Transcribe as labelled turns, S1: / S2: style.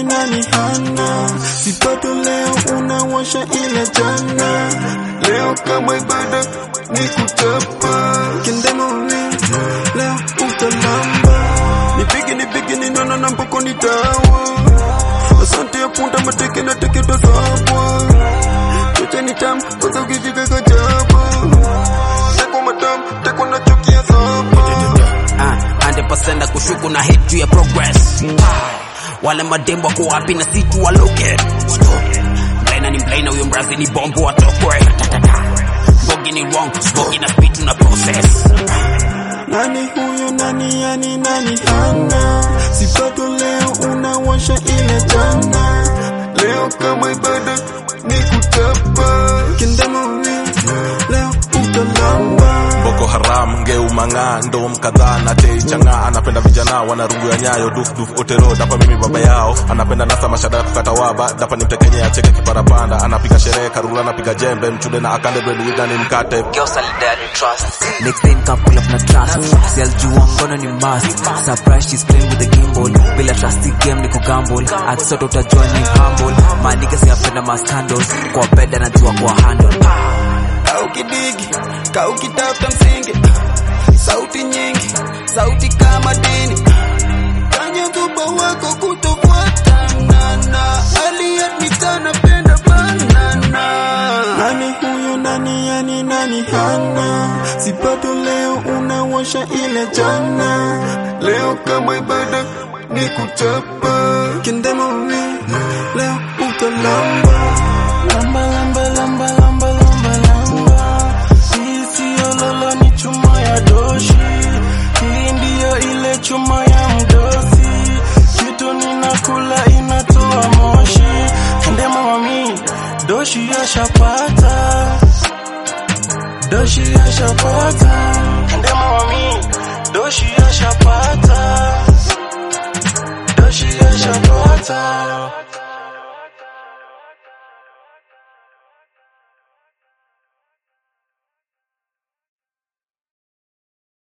S1: nani hana sipato leo unawasha ila jana leo kama ibada ni kuchapa kendemoni leo utalamba nipige nipige ninono na mpoko ni dawa asante ya punda mateke na teke tazabwa choche ni tamu kwanza ukijika kajabu teko matamu teko na chuki ya sabu
S2: Ah, 100% na kushuku na hit juu ya progress Ah, wale madembo wako wapi na si tu waloke mlaina ni mlaina huyo mrazi ni bombo watokwe Bogi ni wrong, bogi na speed tuna process
S1: Nani huyo nani yani nani hana sipato leo unawasha ile jana leo kama ibada ni kuchapa kendemoni leo utalamba
S3: Boko Haram ngeu mang'aa ndo mkadhaa na tei chang'aa anapenda vijana wanarungu ya nyayo duf duf otero dapa mimi baba yao anapenda nasa mashada ya kukata waba dapa ni mtekenye acheke kiparapanda anapiga sherehe karula anapiga jembe mchude na akande breadwinner ni mkate
S4: Next time come pull up na trust Si alijua ngono ni must Surprise she's playing with the gimbal Bila trust hii game ni kugamble Akisoto utajua ni humble Maniga siyapenda ma scandals Kwa bed anajua kwa handle
S1: kaukidigi kaukitafuta msingi sauti nyingi sauti kama dini kanya tuba wako kutofuatana na aliyetmitana penda banana nani huyo nani yani nani hana sipato leo unawasha ile jana leo kama ibada ni kuchapa kendemoni leo utalamba lamba lamba lamba lamba lamba lamba hii siyo lolo ni chuma ya doshi hii ndiyo ile chuma ya mdosi kitu ninakula inatoa moshi ende mami doshi yashapata doshi yashapata ende mami doshi yashapata doshi yashapata